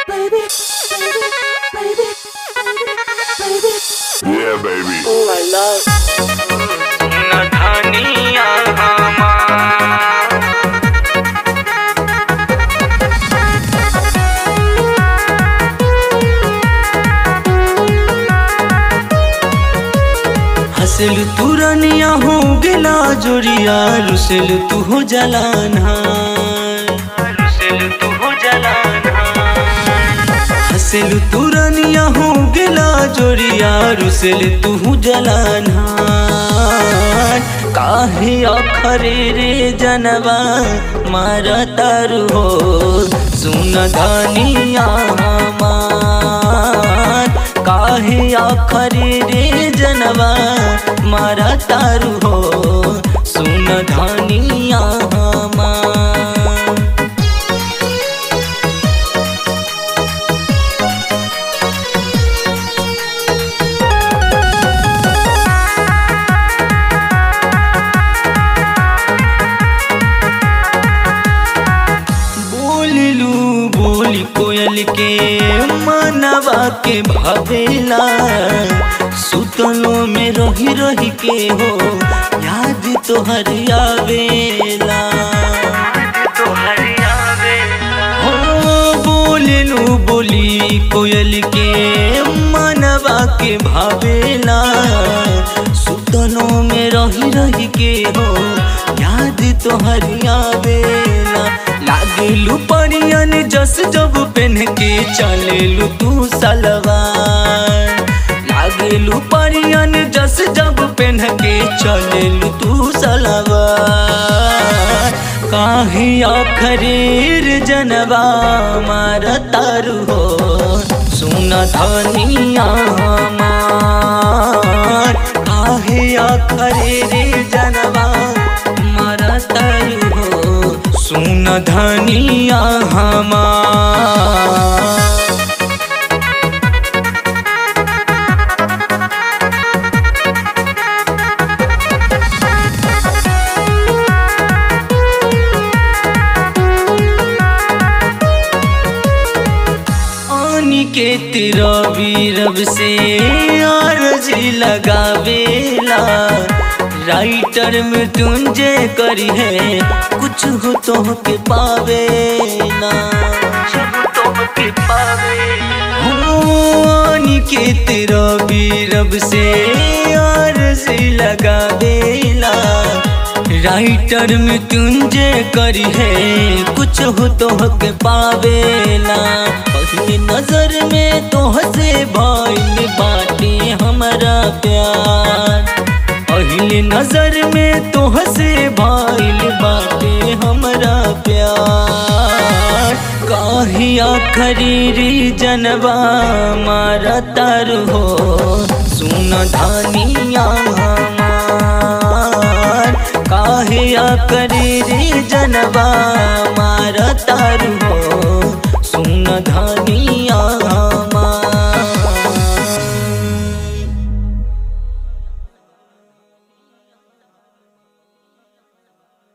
baby, baby, baby, baby. Yeah, baby. Oh my love. न धनिया हमार हसल तू रनिया हो गेला जोरिया रुसल तू हो जलाना रुसल तू हो जलाना हसल तू रनिया हो गेला जोरिया रुसल तू हो जलाना काहे अखरे रे जनवा मार तारू हो सुन धनिया हमार काहे आखरी रे जनवा मारा तारू हो सुन धनिया हमार बोललू बोली कोयल के मनवा के भवेला सुतलो में रही रही के हो याद तोहर आवेला हो बोललू बोली कोयल के मनवा के भावेला सुतलो में रही रही के हो याद तोहर आवेला लागेलू परियन जस जब पेन के चलेलू तू सलवार लागेलू परियन जस जब पेन के चलेलू तू सलवार काहे आखरीर जनवा मार तारू हो सुन धनिया हमार काहे आखरीर जनवा मार तारू हो सुन धनिया हमार अनिकेत रवि रब से अर्जी लगावेला राइटर में तुंजे करी है कुछ हो तो के पावेला हो अनिकेत रवि रब से अर्जी लगावेला राइटर में तुंजे करी है कुछ हो तो के पावेला पहले नजर में तो हसे भइल बाटे हमारा प्यार पहले नजर में तो हसे भइल बाटे हमारा प्यार काहे आखरी जनवा मारा तार हो सुन धनिया हमार काहे आखरी जनवा मारा तार हो सुन धनिया